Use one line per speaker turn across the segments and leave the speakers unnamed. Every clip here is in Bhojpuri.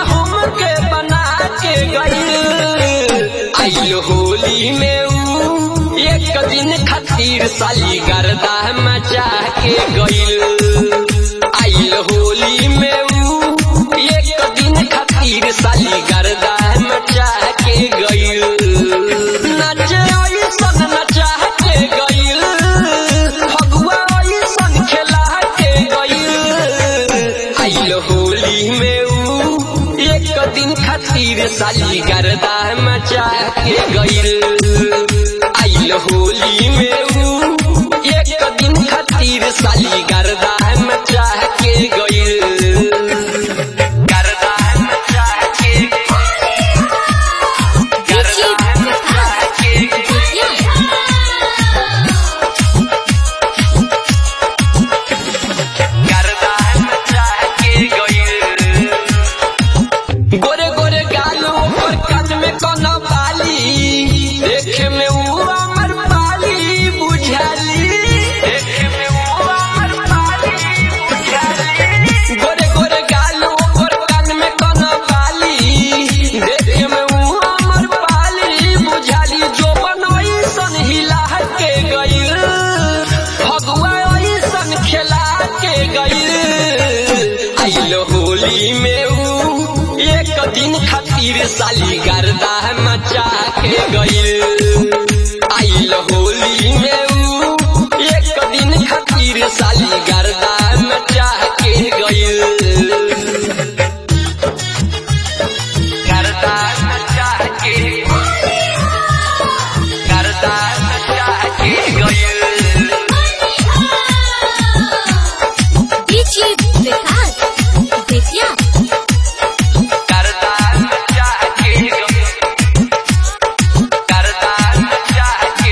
हमके बना के गईल आइल होली में ऊ एक दिन खातिर साली गर्दा मचा के गईल आइल होली में ऊ एक दिन खातिर साली गर्दा मचा के गईल नचे ऐसन नचा के गईल फगुआ ऐसन खेला के गईल आइल होली में ऊ एक दिन खातिर साली गर्दा मचा के गईल आइल होली में ऊ एक दिन खातिर साली गर्दा मचा के गईल गर्दा मचा के गर्दा मचा के गर्दा मचा के गईल गोरे गोरे गालू पर कान में कोनो बाली देखे में ऊ अमर बाली बुझाली देखे में ऊ अमर बाली बुझाली गोरे गोरे गालू पर कान में कोनो बाली देखे में ऊ अमर बाली बुझाली जो बनोई सन हिला के गईल भगवा ऐसन खेला के गईल आइल होली में ऊ एक दिन खातिर साली गर्दा मचा के गईल आइल होली में ऊ एक दिन खातिर साली गर्दा मचा के गईल गर्दा मचा के गर्दा मचा के गईल
DJ विकास बेतिया
करता चाहे करता चाहे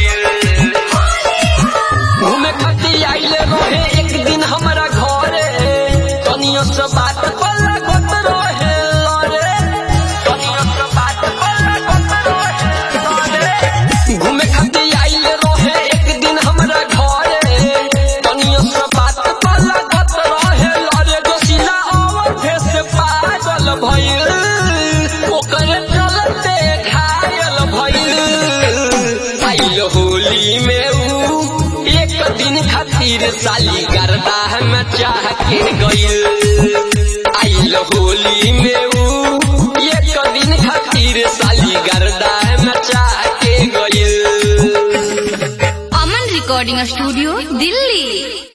घूमे खातिर आइले रहे एक दिन हमरा घरे तनियो से बात पल्ला गोत रहे लरे तनियो से बात पल्ला गोत रहे लरे घूमे खातिर आइले रहे एक दिन हमरा घरे तनियो से बात पल्ला गोत रहे लरे दोसिला अवधे से पागल भइल ओकरे चलते घायल भइल आइल होली में ऊ एक दिन खातिर साली गर्दा मचा के गईल आइल होली में ऊ एक दिन खातिर साली गर्दा मचा के गईल
अमन रिकॉर्डिंग स्टूडियो दिल्ली